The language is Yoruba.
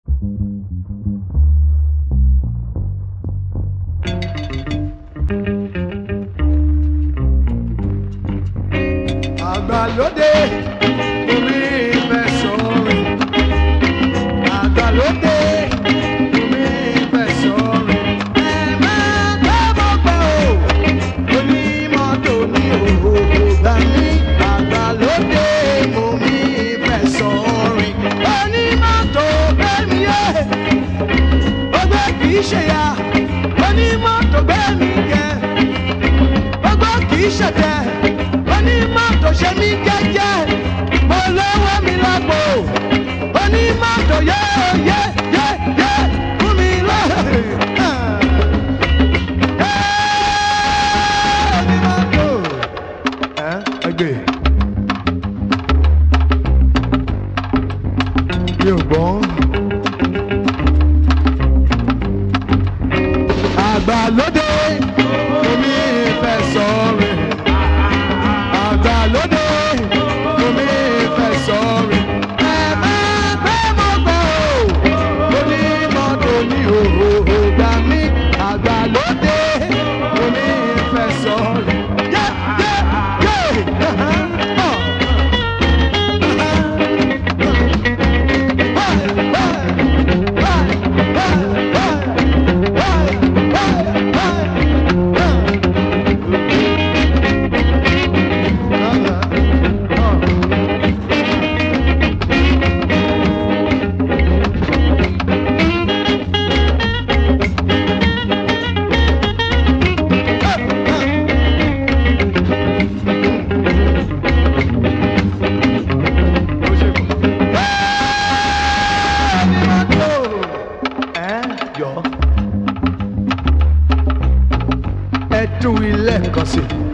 àgbàlódé omi fẹ́ sọ̀rọ̀ àgbàlódé omi fẹ́ sọ̀rọ̀ ẹ máa gbẹ́ mọ́ pẹ́ o onímọ́tò ní òhòhò gbà mí àgbàlódé omi fẹ́ sọ̀rọ̀ onímọ́tò bẹ́ẹ̀ni yé ọgbẹ́ kì í ṣe ya onímọ́tò bẹ́ẹ̀ni yẹ ọgbọ́n kì í ṣẹ̀tẹ̀ onímọ́tò ṣe mí jẹ́jẹ́ olówó mi lágbo onímọ́tò yé yé yé yé fún mi lọ. onímọ́tò ẹ ẹgbẹ́ mi ò gbọ́. àgbàlódé omi fẹ́ sọ̀rọ̀ àgbàlódé omi fẹ́ sọ̀rọ̀ ẹ máa gbé mọ́gbà o onímọ́tò ní òhòhò gbà mí àgbàlódé omi fẹ́ sọ̀rọ̀ yé yé yé. ẹ tún ilé kan sí i.